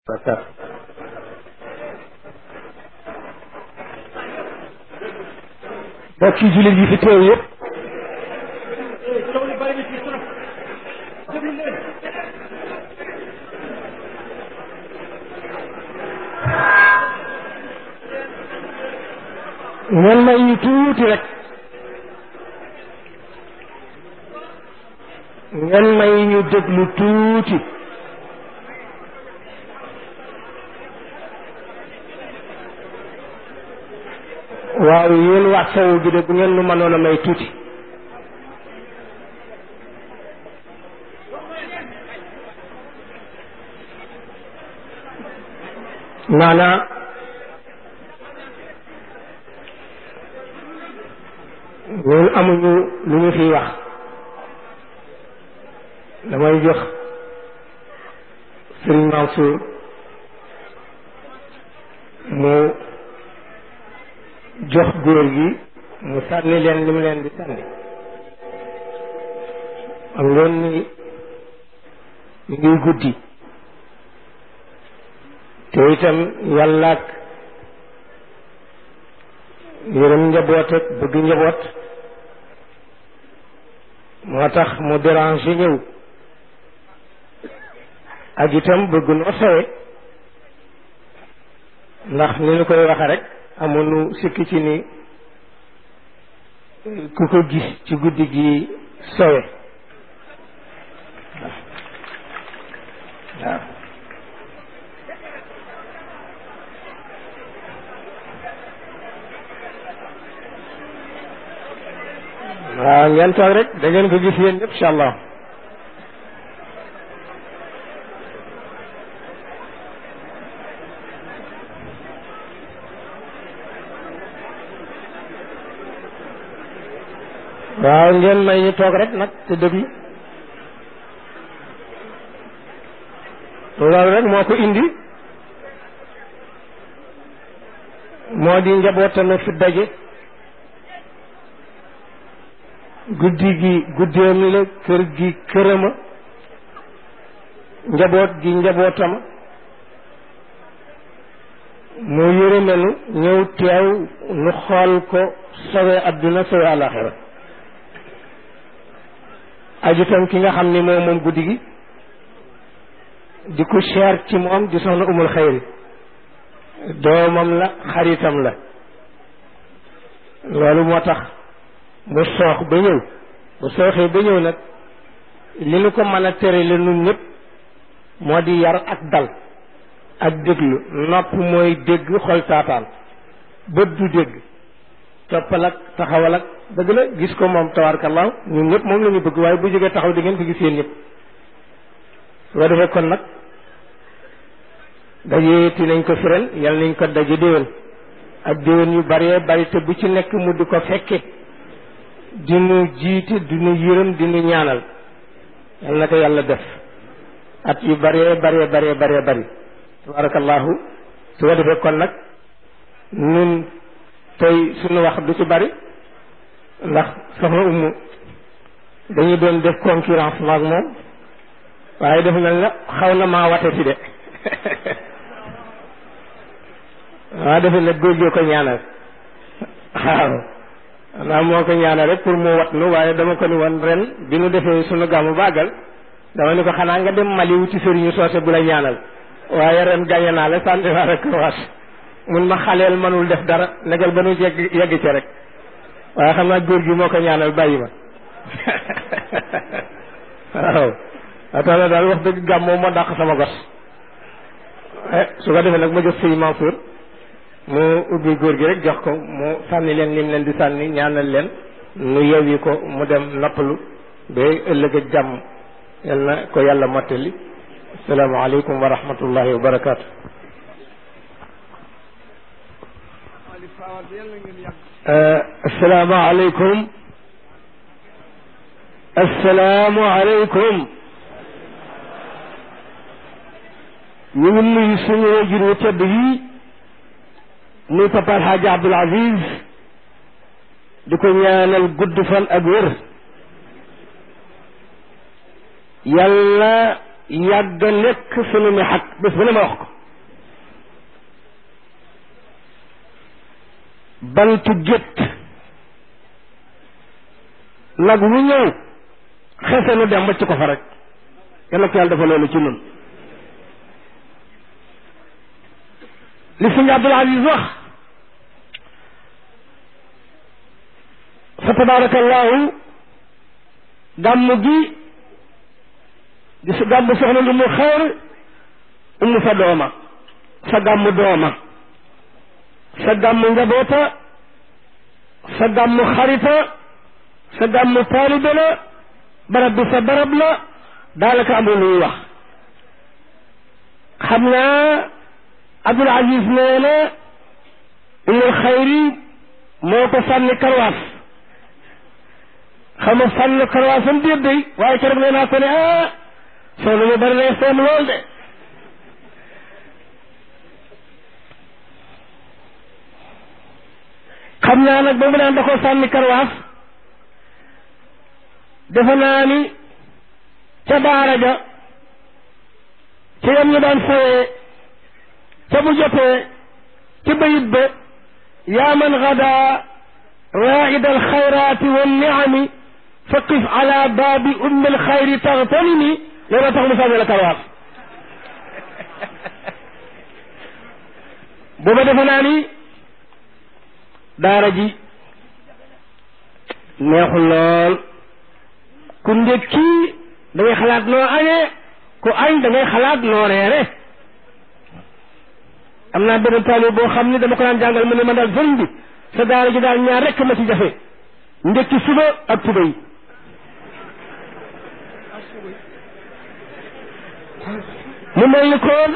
bakar mbokki jullit yi fi teew yëpp ngeen may ñu tuuti rek ngeen may ñu déglu tuuti waaw yéen wax sawu bi de bu ngeen nu mënoon a may tuuti maanaa ñun amuñu lu ñu fiy wax damay jox sëriñ Mansour mu jox góor gi mu sànni leen li mu leen di sànni am ngeen ni ñu ngi guddi te itam yàlla ak yërëm njaboot ak bëgg njaboot moo tax mu déranger ñëw ak itam bëgg noo sawe ndax ni ñu koy waxe rek amuñu sikki ci ni ku ko gis ci guddi gi sowe waaw waaw ngeen toog rek da ngeen ko gis yéen ñëpp incha allah waaw ngeen may ñu toog rek nag te déglu loolu rek moo ko indi moo di njabootam fi daje guddi gi guddeem la kër gi kërama njaboot gi njabootama mu yërëmenu ñëw teew nu xool ko sowe adduna sowe alaxira ajutam ki nga xam ni moom moom guddi gi di ko cher ci moom di soxna umul xayri doomam la xaritam la loolu moo tax mu soox ba ñëw bu sooxee ba ñëw nag li nu ko mën a tere la nun ñëpp moo di yar ak dal ak déglu nopp mooy dégg xol taataan bët du dégg toppal ak taxawal ak dëgg la gis ko moom tabaarkallaahu ñun ñëpp moom la ñu bëgg waaye bu jógee taxaw di ngeen ko gis yéen ñëpp soo defee kon nag dajeeti nañ ko firen yal nañ ko daje déwén ak déwén yu bëree bari te bu ci nekk mu di ko fekke di nu jiite di nu yërëm di nu ñaanal yal na ko yàlla def at yu bëree bëree bëree bëree bëri tabaarkallaahu su ko defee kon nag ñun tey suñu wax du ci bari ndax soxna umu dañuy doon def concurrence maag moom waaye dafa mel na xaw na maa wate si de waaw defe nag góor gee ko ñaanal waaw naa moo ko ñaanal rek pour mu wat nu waaye dama ko ni woon ren bi nu defee sunu gàmmu bàggal dama ni ko xanaa nga dem Mali wuti sëriñu soose bu la ñaanal waaye ren gañe naa la sànni naa rek waat mun ma xaleel mënul def dara negal ba nu yegg yegg ci rek waaye xam naa góor gi moo ko ñaanal bàyyi ma waaw a tax na daal wax dëgg gàmm moom moo dàq sama gos su ko defee nag ma jox sëñ Mansour mu ubbi góor gi rek jox ko mu sànni leen lim leen di sànni ñaanal leen nu yewwi ko mu dem noppalu ba ëllëg ak jàmm yal na ko yàlla mottali asalaamaaleykum wa rahmatullahi wa barakaatu. asalaamaaleykum asalaamaaleykum ñu ngi nuyu suñu wajur wu tedd yi muy papa Alxaaji Abdul Aziz di ko ñaanal gudd fan ak wér yàlla yàgg nekk sunu mi xaq bés bu ne ma wax ko bantu gétt nag wu ñëw xese nu dem wacc ko fa rek yal na ko yàlla dafa loolu ci nun li sëñ Abdul Aziz wax fa tabarakallahu gàmm gi di su gàmm soxna lu mu xeer umu sa dooma sa gàmm dooma sa gàmm njaboota sa gàmm xarita sa gàmm taalibe la barab bi sa barab la daanaka amul lu ñuy wax xam naa Abdul Aziz nee na umul xayri moo ko sànni karwaas xam nga sànni karwaasam déet day waaye keroog nee naa ko ne ah soo lu mu bari lay seem lool de xam naa nag ba mu naan da ko sànni karwaas defe naa ni ca daara ja ca yam ñu daan fooyee ca bu jotee ca bayit ba yaa man gada raid alxayraati wanniami fa qif ala baabi ummi alxayri taxtanimi loolu tax mu sànni la karwaas booba defe naa ni daara ji neexul lool ku ndékki da ngay xalaat noo añee ku añ da ngay xalaat noo reere am naa benn taalibe boo xam ni dama ko daan jàngal mu ne ma daal sëriñ bi sa daara ji daal ñaar rekk ma ci jafe ndékki suba ak tuba yi mu mel ni koon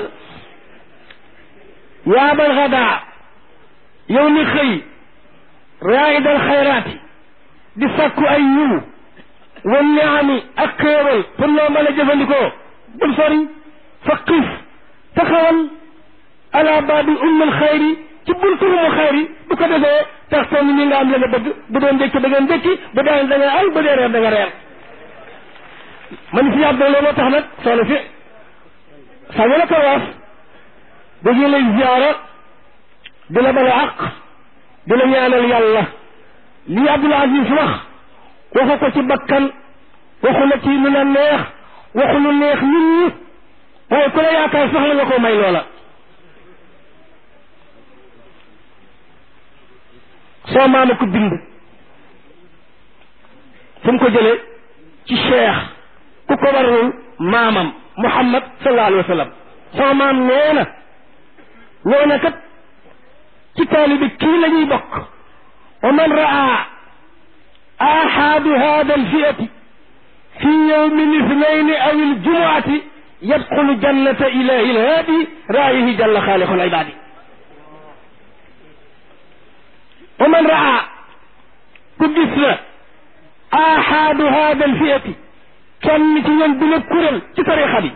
yaabal xadaa yow ni xëy raayidal xayraati di sàkku ay yiw wan niami ak xéewal pour loo mën a jëfandikoo bul sori fa xiif taxawal ala baabi ummul xayri ci buntu umu xayri bu ko defee tax toon ni nga am la nga bëgg bu doon ndékki da nga ndékki bu daan da nga ay bu dee reer da nga reer man si yàb loolu moo tax nag soxna si sànni la kawaas dañu lay ziyaara di la bala àq di la ñaanal yàlla lii Abdul Aziz wax waxu ko ci bakkan waxu la ci lu la neex waxu lu neex nit ñi waaye ku la yaakaar sax la nga ko may loola soo maama ko bind fu mu ko jëlee ci cheikh ku ko warul maamam muhammad sallallahu alayhi wa sallam soo maam nee na nee na kat ci taalibi kii la ñuy bokk wa man raa ahadu hada alfiyati fi yowmi lithnaini aw aljumuati yadxulu jannata ilahi alhaadi raayihi jalla xaaliqu alibadi wa man raa ku gis la ahadu hada alfiyati kenn ci ñoom bi la kuréel ci tarixa bi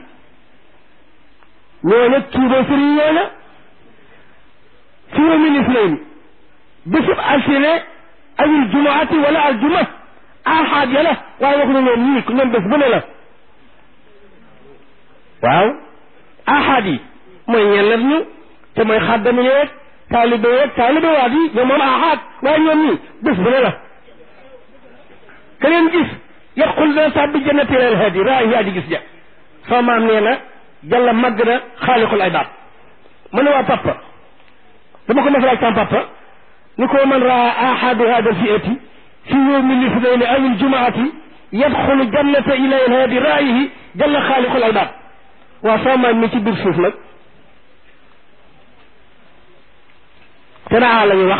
ñooña tuuboo sëriñ ñooña fi yowmi lithnaini bésub altine awil jumaati wala aljuma ahad ya la waaye waxuñu ñoom ñii ñoom bés bu ne la waaw ahad yi mooy ñenn ñu te mooy xaddami yeeg taalibe yeeg taalibe waat yi ñoom moom ahad waaye ñoom ñii bés bu ne la ka leen gis yaqul dana tàbbi jannati lal hadi raayi aji gis ja sama maam nee na jàlla màgg na xaaliqul ibaad mu ne waa papa dama ko masalaaj sama papa ni ko man raa ahadu hada alfiati fi yowmi lithnaini aw aljumaati yadxulu jannata ila ilhaadi raayihi jalla xaaliqul ibaad waaw sama maam mi ci biir suuf nag te naa la ñu wax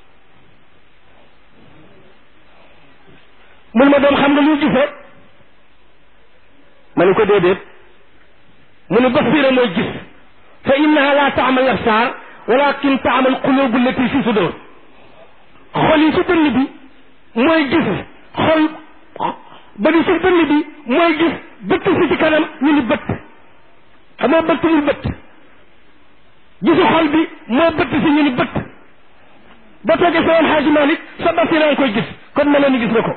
mun ma doom xam nga lu gisee ma ni ko déedéet mu ni basira mooy gis fa innaha la taamal absaar walakin taamal qulubu allati fi sudur xol yi ci dënn bi mooy gis xol ba di ci dënn bi mooy gis bëtt si ci kanam ñu ni bëtt xam nga bëtt ñu bëtt gisu xol bi moo bëtt si ñu ni bëtt ba toogee sa woon xaaji Malik sa basira nga koy gis kon mel ni gis na ko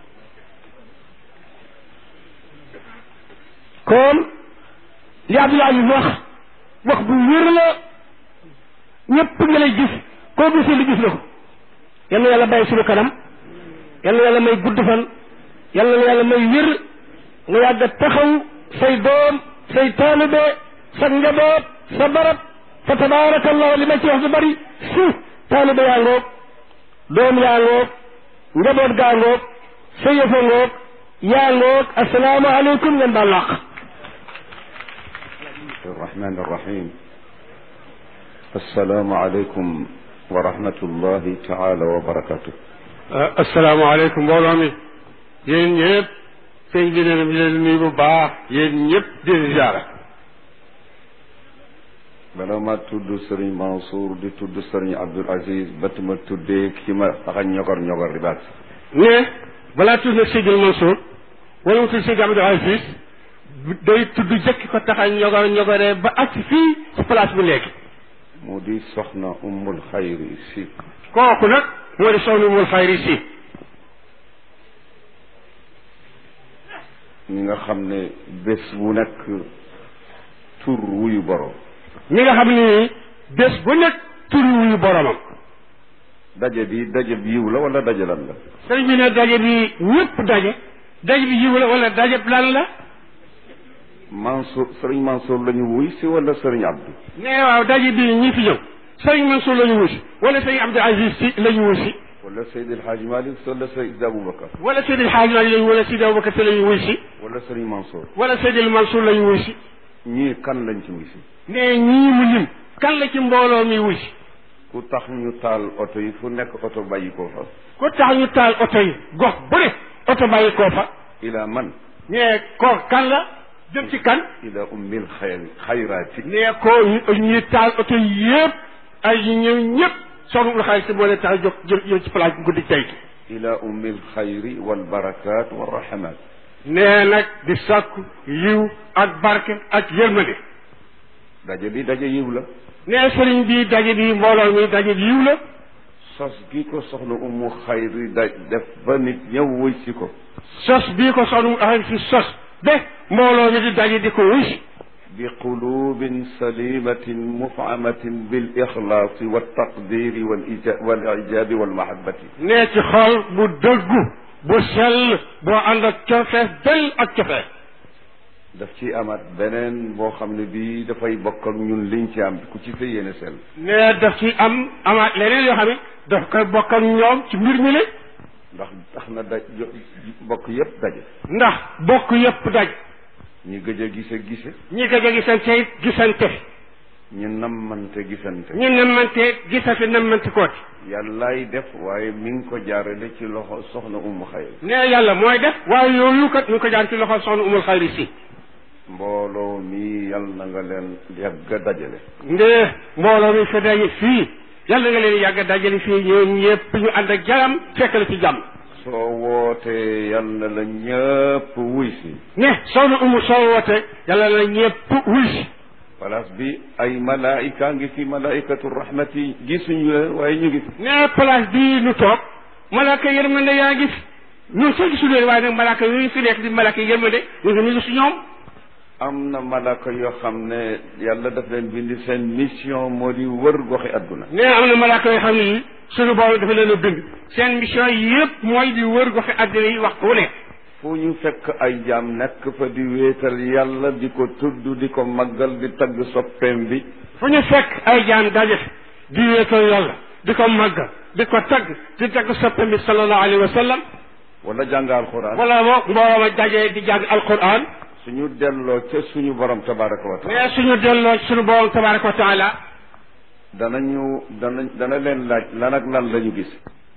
kon li Abdul Aziz wax wax bu wér la ñëpp nga lay gis koo gisee li gis na ko yal na yàlla bàyyi suñu kanam yal na yàlla may gudd fan yal na yàlla may wér nga yàgg a taxaw say doom say taalibe sa njaboot sa barab fa tabaarakallahu li ma ci wax du bari si taalibe yaa ngoog doom yaa ngoog njaboot gaa ngoog sa yëfa ngoog yaa ngoog assalaamu aleykum ngeen baal laq الرحمن الرحيم السلام عليكم ورحمة الله تعالى وبركاته asalaamaaleykum mbooloo mi yéen ñëpp sëñ bi nee na mi leen nuyu bu baax yéen ñëpp di leen ziara bala ma tudd sëriñ Mansour di tudd sëriñ Abdul Aziz bat ma tuddee ki ma taxa ñogor ñogor di baat ne balaa tudd na Sidil Mansour wala mu tudd Sidi Abdou Aziz day tudd jëkk ko taxa ñogor ñogoree ba ak fii ci place bi léegi mu di soxna ummul xayri si kooku nag moo di soxna mul xayri si ñi nga xam ne bés bu nekk tur wuyu borom mi nga xam ni bés bu nekk tur wuyu boromam daje bi daje bi yiw la wala daje lan la sëriñ bi ne daje bi ñëpp daje daje bi yiw la wala daje lan la Mansour sëriñ Mansour la ñu wuy si wala sëriñ Abdou ne waaw daje bi ñi fi ñëw sëriñ Mansour la ñu wusi wala sëriñ Abdou Aziz si la ñu wusi wala Seydi El Hadj Malick wala Seydi Aboubacar wala Seydi El Hadji Malick lañu wala Seydi Aboubacar si la ñu wusi wala sëriñ Mansour wala Seydi El Mansour la ñu wusi ñii kan lañ ci wuy si ne ñii mu lim kan la ci mbooloo mi wusi ku tax ñu taal oto yi fu nekk oto bàyyi ko fa ku tax ñu taal oto yi gox bu ne oto bàyyi koo fa ila man ne ko kan la jëm ci kan ila ummil xayr xayraati ne ko ñi taal oto yi yëpp ay ñëw ñëpp soxna ul xaalis moo leen tax a jóg jël jël ci place bu guddi tey gi ila ummil xayri wal barakaat wa rahmat nee nag di sàkku yiw ak barke ak yërmande daje bi daje yiw la nee sëriñ bi daje bi mbooloo mi daje bi yiw la sos gi ko soxna ummu xayri da def ba nit ñëw wuy si ko sos bii ko soxna mu axam si sos ba mbooloo mi di daje di ko wuy si bi qulubin salimatin mufamatin bil ixlaasi wa taqdiri wal ija wal ijabi wal mahabbati nee ci xol bu dëggu bu sell boo ànd ak cofees del ak cofees daf ci amaat beneen boo xam ne bii dafay bokk ak ñun liñ ci am ku ci sa yéene sell nee daf ci am amaat leneen yoo xam ne daf koy bokk ak ñoom ci mbir mi le ndax tax na daj bokk yépp daje ndax bokk yépp daj ñi gëj a gise gise ñi gëj a gisante it gisante ñi nammante gisante ñi nammante gisante nammante kooti yàllaay def waaye mi ngi ko jaarale ci loxo soxna umu xayr nee yàlla mooy def waaye yooyu kat ñu ngi ko jaar ci loxo soxna umul xayri si mbooloo mi yal na nga leen yàgg a dajale ndee mbooloo mi fi daje fii yàlla nga leen yàgg a dajale fii ñoom ñëpp ñu ànd ak jaram fekk la ci jàmm soo wootee yal na la ñëpp wuy si ne soxna umu soo woote yàlla na ñëpp wuy si place bi ay malaayika ngi fi malaayikatu rahmati gisuñu leen waaye ñu ngi fi ne place bii nu toog malaaka yërmande yaa ngi fi ñun sax gisu leen waaye nag malaaka yooyu fi nekk di malaaka yërmande ñu ngi ñu ngi si ñoom am na malaaka yoo xam ne yàlla daf leen bindi seen mission moo di wër goxi adduna ne am na malaaka yoo xam ne yi suñu borom dafa leen a bind seen mission yëpp mooy di wër goxi àddina yi waxtu wu nekk fu ñu fekk ay jaam nekk fa di wéetal yàlla di ko tudd di ko màggal di tagg soppeem bi fu ñu fekk ay jaam daje di wéetal yàlla di ko màggal di ko tagg di tagg soppam bi sallallahu alayhi wa sallam wala jàng alxuraan wala boog mbooloo ma daje di jàng alquran suñu delloo ca suñu borom tabaraka wa taala mais suñu delloo suñu borom tabaraka wa taala danañu dana dana leen laaj lan ak lan la ñu gis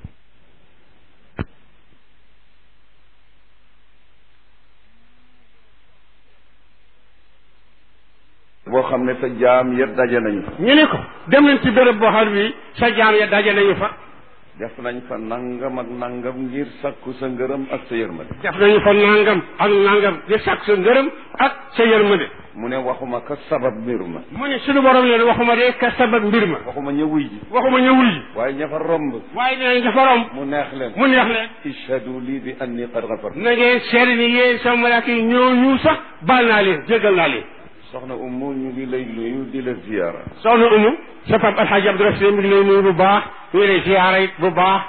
boo xam ne sa jaam ya daje nañu fa ñu ni ko dem nañ ci béréb boo xam bi sa jaam ya daje nañu fa def nañ fa nangam ak nangam ngir sakku sa ngërëm ak sa yërmande def nañu fa nangam ak nangam di sàkk sa ngërëm ak sa yërmande mu ne waxuma ka sabab mbir ma mu ne suñu borom leen waxuma de ka sabab mbir ma waxuma ñëwuy ji waxuma ñëwul yi waaye ña fa romb waaye nee nañ dafa romb mu neex leen mu neex leen ishhadu lii bi anni qad ghafartu na ngeen seede ni yéen sama malaaka yi ñoo ñu sax baal naa leen jégal naa leen soxna Umu ñu ngi lay nuyu di la ziyaara soxna umu sa pap alxaaji abdourahim mi ngi lay nuyu bu baax ñu ngi lay ziyaara it bu baax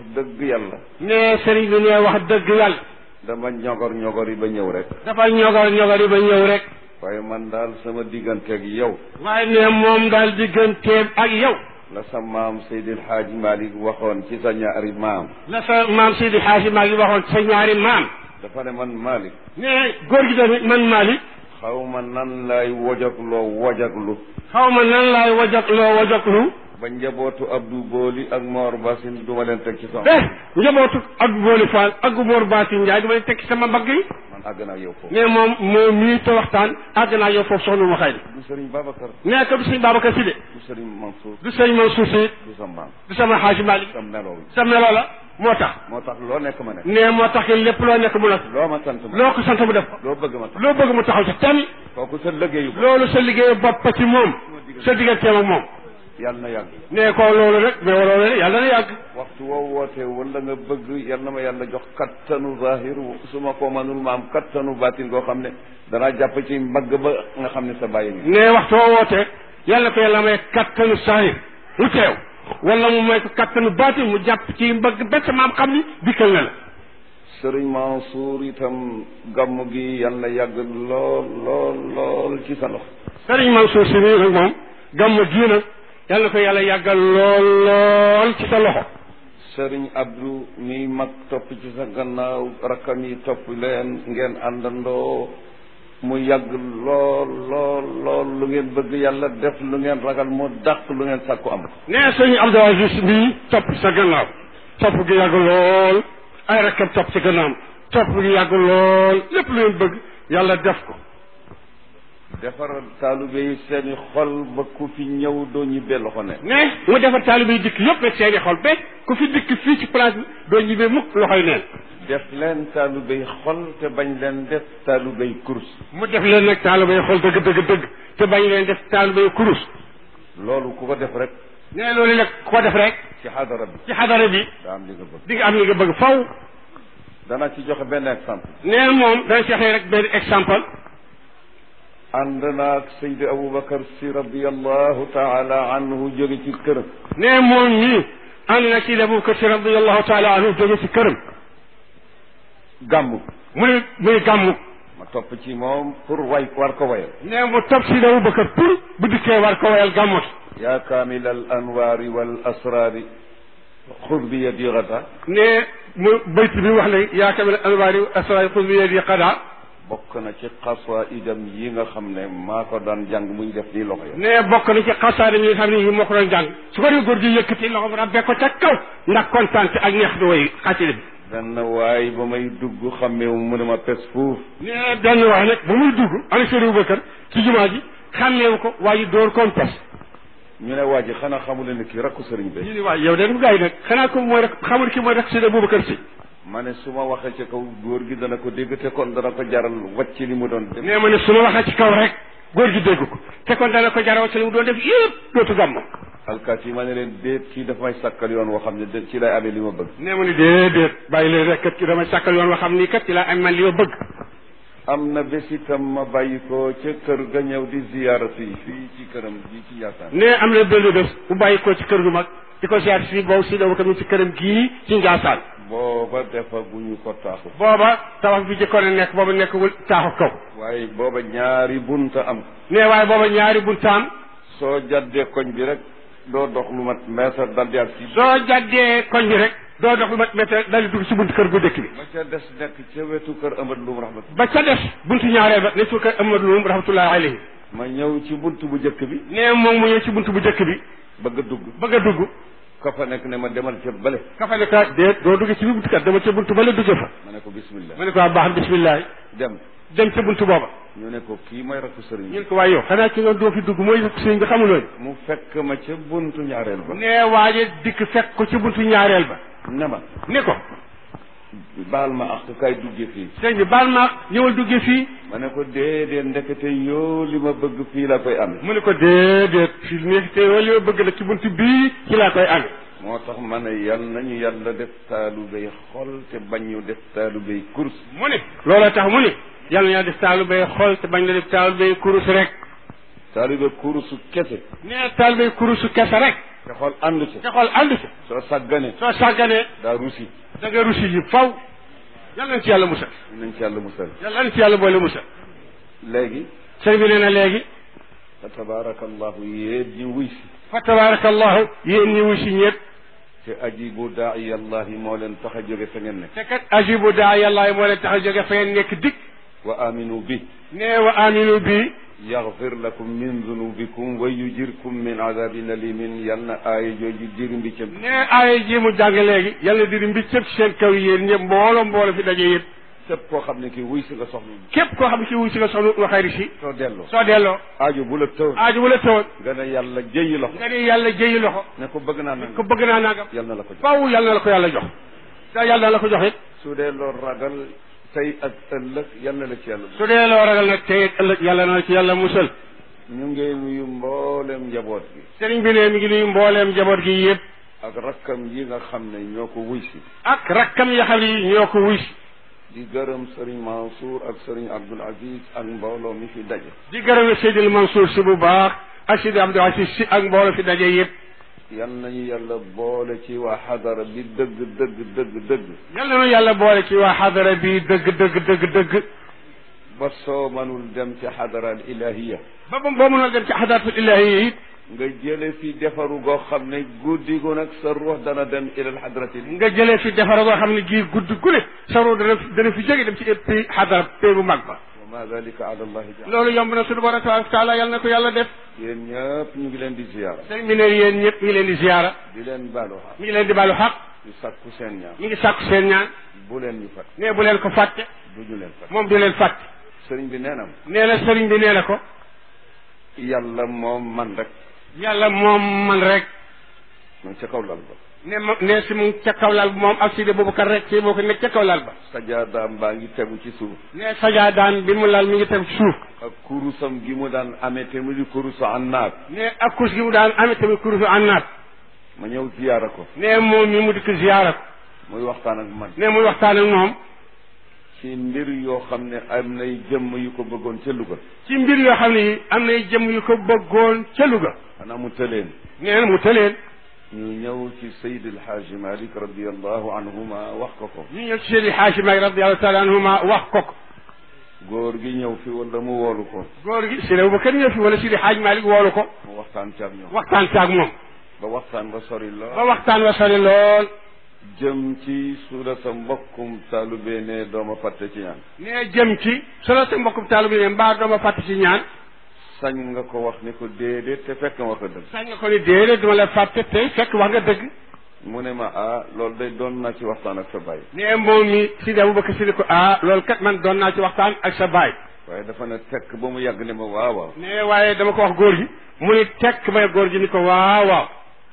dëgg yàlla ne sëriñ bi ne wax dëgg yàlla dama ñogor ñogor yi ba ñëw rek dafa ñogar ñogar yi ba ñëw rek waaye man daal sama digganteeg yow waaye ne moom daal digganteem ak yow la sa maam Seydil Hadj Malick waxoon ci sa ñaari maam la sa maam Seydi Xaaji maa ngi waxoon sa ñaari maam dafa ne man Malick ne góor gi tamit man Malick xaw ma nan lay wojagloo wojaglu xaw ma nan laay wajak loo wajaklu ba njabootu Abdou Booli ak Mor Basin duma leen teg ci sama eh njabootu ak booli Fall ak Mor Baasi Njaay dama tekki sama mbagg yi man àgg naa yow foofu ne moom moom mii te waxtaan àgg naa yow foofu soxna ma xëy du Serigne Babacar ne ko du sëñ Babacar Si de du Serigne Mansour du sëñ Mansour Si du sa maam du sama Xaaji Malick sa melo wi sa melo la moo tax moo tax loo nekk ma nekk ne moo tax lépp loo nekk mu la loo ma sant ma loo ko sant mu def ko loo bëgg ma tax loo bëgg mu taxaw ci tem kooku sa liggéeyu ko loolu sa liggéeyu bopp ci moom sa digganteem ak moom yàlla na yàgg ne ko loolu rek mais loolu rek yàlla na yàgg waxtu woo wootee wala nga bëgg yal na ma yàlla jox kattanu zahir su ma ko manul ma am kattanu baatin goo xam ne danaa jàpp ci mbagg ba nga xam ne sa bàyyi ngi ne waxtu woo wootee yàlla ko yàlla may kattanu saahir mu teew wala mu may ko kattanu baatin mu jàpp ci mbagg bett maam xam ni dikkal na la sëriñ Mansour itam gàmm gi yal na yàgg lool lool lool ci sa loxo sëriñ Mansour si nii nag moom gàmm gii nag yàlla ko yàlla yàggal lool lool ci sa loxo sëriñ Abdou mi mag topp ci sa gannaaw rakkam yi topp leen ngeen àndandoo mu yàgg lool lool lool lu ngeen bëgg yàlla def lu ngeen ragal mu dàq lu ngeen sàkku am nee sëñ Abdou Aziz mii topp sa gannaaw topp gi yàgg lool ay rakkam topp ci gannaam topp gi yàgg lool lépp lu ngeen bëgg yàlla def ko defaral taalibe yi seeni xol ba ku fi ñëw doo ñibbee loxo ne ne mu defar taalibe yi dikk yëpp rek seeni xol ba ku fi dikk fii ci place bi doo ñibbee mukk loxoy neen def leen taalibe yi xol te bañ leen def taalibe yi kurus mu def leen nag taalibe yi xol dëgg dëgg dëgg te bañ leen def taalibe yi kurus loolu ku ko def rek ne loolu nag ku ko def rek ci xadara bi ci xadara bi daa am li nga bëgg di nga am li nga bëgg faw dana ci joxe benn exemple nee moom dana joxe rek benn exemple ànd naag Seydi Aboubacar si radiallahu taala anhu jóge ci këram nee moom ñii ànd na ci Abu Bakar Si radiallahu taala anhu jóge ci këram gàmm mu ne muy gàmmu ma topp ci moom pour way war ko wayal nee mu topp si Abu Bakar pour bu dikkee war ko wayal gàmmut yaa kaamil al anwaari wal asraari xud bi yadi gada ne mu bayt bi wax ne yaa kamil alwaari asraay xud bi yadi qada bokk na ci xasaidam yi nga xam ne maa ko daan jàng muy def nii loxo ya ne bokk na ci xasaare mi nga xam ne yi moo ko doon jàng su ko dee góor gi yëkkati loxo rabbe ko ca kaw ndax kontaan ak neex di way xasida bi benn waay ba may dugg xammeewu mu ne ma pes fuuf ne benn wax nag ba muy dugg ana Sëriñ Abubakar ci jumaa ji xàmmeewu ko waaye dóor koom pes ñu ne waa ji xanaa xamule ne kii rakku sëriñ ñu bi ni waay yow de gars yi nag xanaa ko mooy rek xamul ki mooy rek Sëriñ Abubakar si ma ne su ma waxee ci kaw góor gi dana ko dégg te kon dana ko jaral wàcc li mu doon def nee ma ne su ma waxee ci kaw rek góor gi dégg ko te kon dana ko jaraw ci li mu doon def yëpp dootu gàmm alkaat yi ma ne leen déet kii dafa may sàkkal yoon woo xam ne de ci lay amee li ma bëgg nee ma ni déedéet bàyyi leen rek kat ki damay sàkkal yoon wa xam ni kat ci laa am man li ma bëgg am na bés itam ma bàyyi ko ca kër ga ñëw di ziyaara fii fii ci këram ji ci Njaasaan nee am na benn bés bu bàyyi ko ci kër gu mag di ko ziar si boobu si dama ko ci këram gii ci Njaasaan booba defaguñu ko taaxu booba tabax bi jëkkoon a nekk booba nekkul taaxu kaw waaye booba ñaari bunta am nee waaye booba ñaari buntaam soo jaddee koñ bi rek doo dox lu mat meetar dal di ak si soo jàddee koñ bi rek doo dox lu mat météo dal di dugg si buntu kër gu dëkk bi ba ca des nekk ca wetu kër Amad Lum rahmat ba ca des buntu ñaareel ba ne su kër Amadou Loum rahmatullahi alayhi ma ñëw ci bunt bu njëkk bi nee moom mu ñëw ci buntu bu njëkk bi bëgg a dugg bëgg a dugg ka fa nekk ne ma demal ca bële ka fa ne ka déet doo dugg ci bi buntu kat dama ca buntu ba la dugge fa ma ne ko bismillah ma ne ko waa baax na bismillah dem dem ca buntu booba ñu ne ko kii mooy rakku sëriñ ñu bi ne ko waaye yow xanaa ki nga doo fi dugg mooy sëñ bi xamuloo mu fekk ma ca buntu ñaareel ba nee waaje dikk fekk ko ci buntu ñaareel ba ne ma ni ko baal ma ak kay duggee fii sëñ bi baal ma ñëwal duggee fii ma ne ko déedéet ndekete yoo li ma bëgg fii la koy amee mu ne ko déedéet fii nekk te yow li ma bëgg la ci buntu bii ci laa koy amee moo tax ma ne yal nañu yàlla def taalubéy xol te bañ ñu def taalubéy kurs mu ne looloo tax mu ne yàlla na def taalu bay xool te bañ la def taalu bay kurus rek taalubé kursu kese nee taalu bay kurusu kese rek te xool ànd ci te xool ànd ci soo sàggane soo sàgganee daa rusi da nga rusi yi faw yàlla nañ ci yàlla musal nañ ci yàlla musal yàlla nañ ci yàlla boole musal léegi sëñ bi nee na léegi fa tabaarakallahu yéen ñi wuy si fa tabaarakallahu yéen ñi wuy si ñëpp te ajibu daaiya allahi moo leen tax a jóge fa ngeen nekk te kat ajibu daa yàlla moo leen tax a jóge fa ngeen nekk dikk wa aminu bi nee wa aminu bi yaxfir lakum min dunubikum wa yujirkum min adabin alimin yal na aaya jooju diri mbiccam nee aaya ji mu jàng léegi yàlla diri mbi cëpp seen kaw yéen ñëpp mbooloo mbooloo fi daje yëpp képp koo xam ne kii wuy si nga soxla képp koo xam ne si wuy si nga soxla wa xayri si soo delloo soo delloo aajo bu la tëw aaju wala tawoon nga ne yàlla jëyi loxo nga ni yàlla jëyi loxo ne ko bëgg naa nang ko bëgg naa nangam yal na la ko jox faw yàlla na la ko yàlla jox da yàlla na la ko jox it su dee loo ragal tey ak ëllëg yal na la ci yàlla su dee loo ragal nag tey ëllëg yàlla na la ci yàlla musal ñu ngi nuyu mboolem njaboot gi sëriñ bi ne mi ngi nuyu mbooleem njaboot gi yëpp ak rakkam yi nga xam ne ñoo ko wuy si ak rakkam yi xam ne ñoo ko wuy si di gërëm sëriñ Mansour ak sëriñ Abdoul Aziz ak mbooloo mi fi daje di gërëm Seydil Mansour si bu baax ak Seydi Abdou Aziz si ak mbooloo fi daje yëpp yal nañu yàlla boole ci waa xadara bi dëgg dëgg dëgg dëgg yàlla na yàlla boole ci waa xadara bi dëgg dëgg dëgg dëgg ba soo mënul dem ci xadara al ilahiya ba ba boo mënoo dem ci xadaratul ilahi it nga jële fi defaru goo xam ne guddi gu nag sa ruux dana dem ilal xadrati nga jëlee fi defara goo xam ne gii gudd gu ne saroo dana dana fi jóge dem ci éppi xadara pé bu mag ba wa ma dalika ala allahi bi loolu yomb na suñu borom tabaraka taala yàlla na ko yàlla def yéen ñëpp ñu ngi leen di ziyaara sëriñ bi ne yéen ñëpp mi ngi leen di ziyaara di leen baalu xaq mi ngi leen di baalu xaq di sakku seen ñaan mi ngi sàkku seen ñaan bu leen ñu fat ne bu leen ko fàtte du ñu leen fat moom du leen fàtte sëriñ bi nee na nee na sëriñ bi nee na ko yàlla moom man rek yàlla moom man rek mu ca kaw lal ba ne ma ne si mu ca kaw lal ba moom ak Sidi Boubacar rek si boo ko nekk ca kaw lal ba sajaadaam baa ngi tegu ci suuf ne sajaadaan bi mu lal mi ngi teg ci suuf ak kurusam gi mu daan amee te mu di kurusu annaat ne ak kus gi mu daan amee tamit kurusu ànnaat ma ñëw ziyaara ko ne moom mi mu dikk ziyaara ko muy waxtaan ak man ne muy waxtaan ak moom ci mbir yoo xam ne am nay jëmm yu ko bëggoon ca Louga ci mbir yoo xam ne yi am nay jëm yu ko bëggoon ca Louga xanaa mu tëleen nee na mu tëleen ñu ñëw ci Seydi El Hadji Malick radiallahu anhuma wax ko ko ñu ñëw ci Seydi Haaji Maalik radiyallahu taala anhuma wax ko ko góor gi ñëw fi wala mu woolu ko góor gi Seydi Abubakar ñëw fi wala Seydi Haaji Maalik woolu ko mu waxtaan ci ak ñoom waxtaan ci ak moom ba waxtaan ba sori ba lool waxtaan wa sori lool jëm ci su la sa mbokkum taalube ne dooma fàtte ci ñaan nee jëm ci solo sa mbokkum taalu bi ne mbaa dooma fàtte ci ñaan sañ nga ko wax ni ko déedéet te fekk nga wax dëgg sañ nga ko ni déedéet duma la fàtte tey fekk wax nga dëgg mu ne ma ah loolu day doon naa ci waxtaan ak sa baay nee moom mi Seydi Abubakar si ni ko ah loolu kat man doon naa ci waxtaan ak sa baay waaye dafa ne tekk ba mu yàgg ne ma waaw waaw nee waaye dama ko wax góor gi mu ni tekk may góor gi ni ko waaw waaw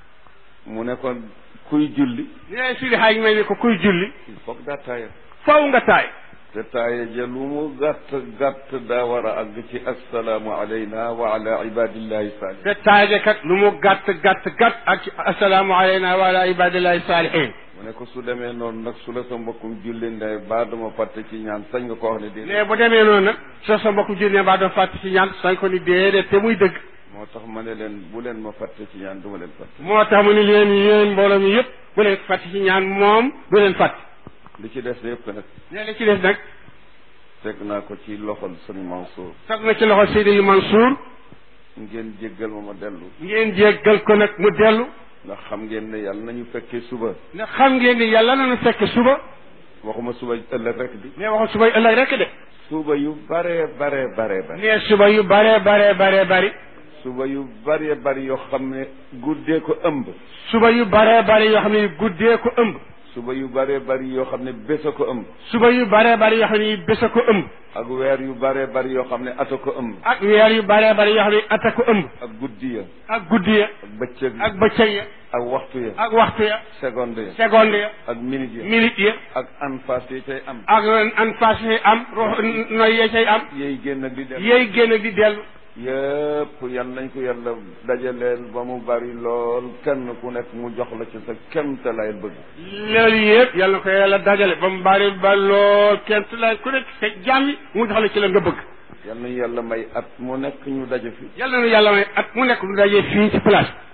mu ne ko kuy julli nee Seydi Haaji may ni ko kuy julli il faut que daa taaya faw nga taay te taaya ja lu mu gàtt gàtt daa war a àgg ci assalaamu alayna wa ala ibadillahi salih te taaje kat lu mu gàtt gàtt gàtt ak ci asalaamu alayna wa ala ibadillahi saalihin mu ne ko su demee noonu nag su la sa mbokkum julli ndey baa dama fàtte ci ñaan sañ nga ko wax ne déedéet ne bu demee noonu nag soo sa mbokku julli ne mbaa doon fàtte ci ñaan sañ ko ni déedéet te muy dëgg moo tax ma ne leen bu leen ma fàtte ci ñaan du ma leen fàtte moo tax mu ni leen yéen mbooloo mi yëpp bu leen fàtte ci ñaan moom du leen fàtte li ci des yëpp nag ne li ci des nag teg naa ko ci loxol sëñ Mansour tag na ci loxo Seydi Mansour ngeen jéggal ma ma dellu ngeen jéggal ko nag mu dellu ndax xam ngeen ne yàlla nañu fekkee suba ne xam ngeen ni yàlla nañu fekk suba waxuma suba ëllëg rek di ne waxul suba ëllëg rek de suba yu bare bare bare bare ne suba yu bare bare bare bari suba yu bare bari yoo xam ne guddee ko ëmb suba yu bare bare yoo xam ne guddee ko ëmb suba yu bare bari yoo xam ne bés a ko ëmb suba yu bare bari yoo xam ne bés a ko ëmb ak weer yu bare bari yoo xam ne ata ko ëmb ak weer yu bare bari yoo xam ne ata ko ëmb ak guddi ya ak guddi ya ak bëccëg ya ak bëccëg ya ak waxtu ya ak waxtu ya seconde ya seconde ya ak minute ya minute ya ak anfas yi tey am ak an fas yi am rox noy yee cay am yéy génn ak di dem yéy génn di dellu yëpp yal nañ ko yàlla dajaleel ba mu bari lool kenn ku nekk mu jox la ci sa kemta lay bëgg loolu yëpp yàlla na ko yàlla dajale ba mu bari ba lool kenn tu la ku nekk sa jàmmi mu jox la ci la nga bëgg yal nañu yàlla may at mu nekk ñu daje fi yàlla na yàlla may at mu nekk du dajee fii ci place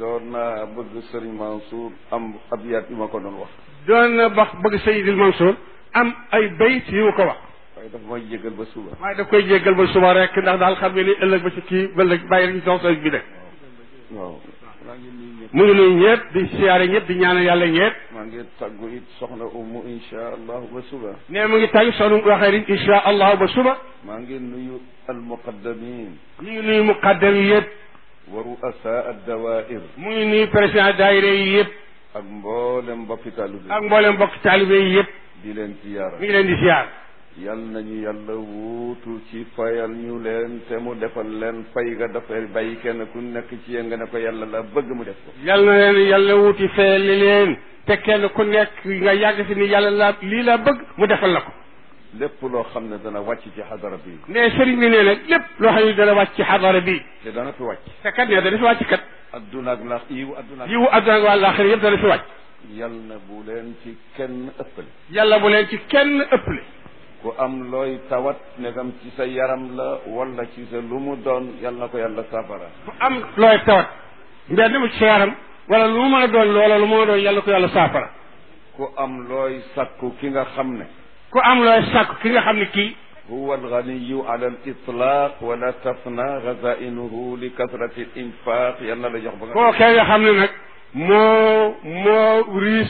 doon naa bëgg sëriñ Mansour am abiyat yu ma ko doon wax doon na bax bëgg Seydil Mansour am ay bayt yu mu ko wax waaye daf may jégal ba suba waaye daf koy jéggal ba suba rek ndax daal xam nga ni ëllëg ba ci kii ba ëllëg bàyyi rek ci sox sox bi de waaw maa ngi nuyu ñëpp mu ngi nuyu ñëpp di siyaare ñëpp di ñaanal yàlla ñëpp maa ngi tàggu it soxna umu insha allahu ba suba ne mu ngi tàgg sonu waxee ni insha allahu ba suba maa ngi nuyu almuqaddamin ñu ngi nuyu muqaddam yi yëpp wa ru'asa addawair mu ngi nuyu président daayira yi yëpp ak mboolem mbokki taalibe ak mboolem mbokk taalibe yi yëpp di leen ziyaara mi ngi leen di siyaar yal nañu yàlla wuutu ci fayal ñu leen te mu defal leen fay ga dafay bàyyi kenn ku nekk ci yéen nga ne ko yàlla la bëgg mu def ko yal na leen yàlla wuti feeli leen te kenn ku nekk nga yàgg si ni yàlla la lii la bëgg mu defal la ko lépp loo xam ne dana wàcc ci xadara bi ne sëriñ bi nee na lépp loo xam ne dana wàcc ci xadara bi te dana fi wàcc te kat ne dana fi wàcc kat adduna ak laax yiwu adduna ak yiwu àdduna ak wàllaaxira yëpp dana fi wàcc yal na bu leen ci kenn ëppale yàlla bu leen ci kenn ëpple ku am looy tawat negam ci sa yaram la wala ci sa lu mu doon yal na ko yàlla safara fu am looy tawat mbedd mu ci sa yaram wala lu mu mën a doon loola lu mu mën a doon yàlla ko yàlla saafara ku am looy sakku ki nga xam ne ku am looy sàkk ki nga xam ne kii huwa alganiyu ala al itlaq wala tafna gazainuhu li kasrati al infaq yal na la jox ba nga kookee nga xam ne nag moo moo riis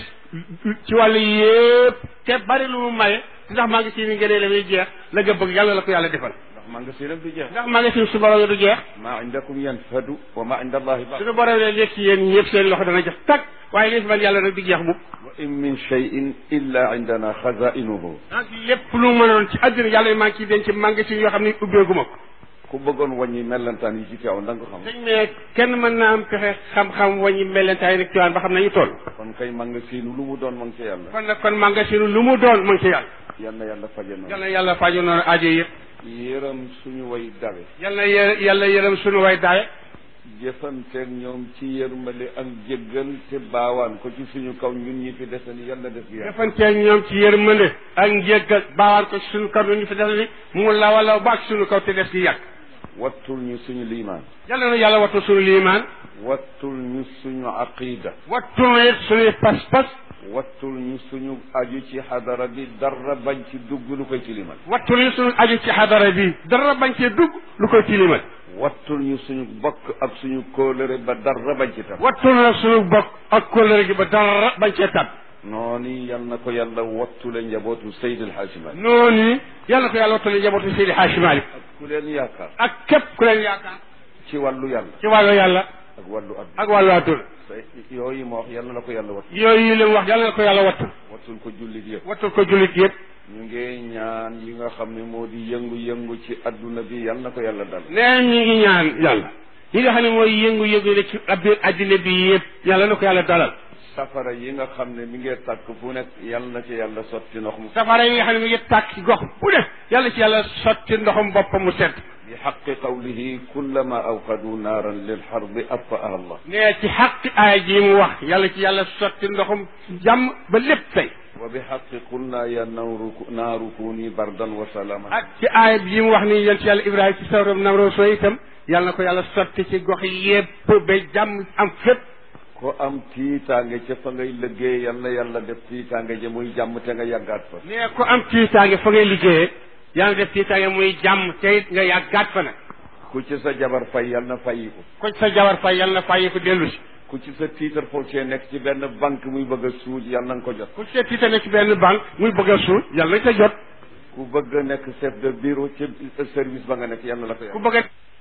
ci wàllu yépp te bari lu mu maye ndax maa ngi si ni ngënee la muy jeex la nga bëgg yàlla la ko yàlla defal ndax maa nga sinam du jeex ndax maa ngi si su borom du jeex maa indakum yanfadu wa ma inda allahi baq suñu borom ne nekk ci yéen ñëpp seen loxo dana jeex tag waaye li fi man yàlla nag du jeex bu wa in min cheyin illa indana xazainuhu ak lépp lu mu mënoon ci àddina yàlla maa ngi ciy denc magasin yoo xam ne ubbeeguma ko ku bëggoon wàññi mellantaan yi ci teew da nga ko xam dañ ne kenn mën naa am pexe xam-xam waññi melentaay rek ciwaan ba xam nañu toll kon kay maa nga siinu lu mu doon ma ngi ca yàlla kon nag kon magasin lu mu doon mu ngi ci yàlla yal na yàlla faje yal noonu na yàlla faju noonu aajo yëpp yërëm suñu way dawe yal na yë- yàlla yërëm suñu way daaye jëfanteeg ñoom ci yërmale ak jéggal te baawaan ko ci suñu kaw ñun ñi fi desani yàlla def gi yàlla defanteeg ñoom ci yërmande ak njéggal baawaan ko ci suñu kaw ñu fi def ni mu lawa law ba ak suñu kaw te des gi yàgg wattul ñu suñu liimaan yàlla na yàlla wattu suñu liimaan wattul ñu suñu aqida wattu na it suñuy pas-pas wattul ñu suñu aju ci xadara bi dara bañ ci dugg lu koy tilimal wattu na suñu aju ci xadara bi dara bañ cee dugg lu koy tilimal wattul ñu suñu bokk ak suñu kóolëre ba dara bañ ci tam wattu na suñu bokk ak kóllëre gi ba dara bañ cee tab noonu yal na ko yàlla wattule njabootu Seydil Hadji Malick noonu yàlla ko yàlla wattale njabootu Seydi Hadji Malick ak ku leen yaakaar ak képp ku leen yaakaar ci wàllu yàlla ci wàllu yàlla ak wàllu adduna ak wàllu àdduna say yooyu ma wax yal na ko yàlla wattu yooyu yi leen wax yàlla na ko yàlla wattu wattul ko jullit yëpp wattul ko jullit yëpp ñu ngi ñaan yi nga xam ne moo di yëngu-yëngu ci adduna bi yal na ko yàlla dal nee ñi ngi ñaan yàlla yi nga xam ne mooy yëngu-yëngu ne ci biir àddina bi yëpp yàlla na ko yàlla dalal safara yi nga xam ne mi ngi tàkk fu nekk yal na ci yàlla sotti ndox mu safara yi nga xam ne mi ngi tàkk ci gox bu ne yàlla ci yàlla sotti ndoxum boppam mu sedd bi xaqi qawlihi kullama awqadu naaran lil xarbi atfaaha allah nee ci xaqi aaya ji mu wax yàlla ci yàlla sotti ndoxum jàmm ba lépp tey wa bi xaqi qulna ya nawru naaru kuni bardan wa salaaman ak ci aaya bi mu wax ni yéen ci yàlla ibrahima ci sawram namro soo itam yàlla na ko yàlla sotti ci gox yépp ba jàmm am fépp ko am tiitaange ca fa ngay liggéey yal na yàlla def tiitaange ja muy jàmm te nga yàggaat fa nee ko am tiitaange fa ngay liggéeyee yàlla def tiitaange muy jàmm te it nga yàggaat fa nag ku ci sa jabar fay yal na fayiku ko ci sa jabar fay yàlla na fàyyi ko dellu si ku ci sa tiitar foo cee nekk ci benn banque muy bëgg a suuj yal na nga ko jot ku ci sa tiita ne ci benn banque muy bëgg a suul yàlla na ca jot ku bëgg a nekk chef de bureau ci service ba nga nekk yal na la ko ku yàlla bëgg a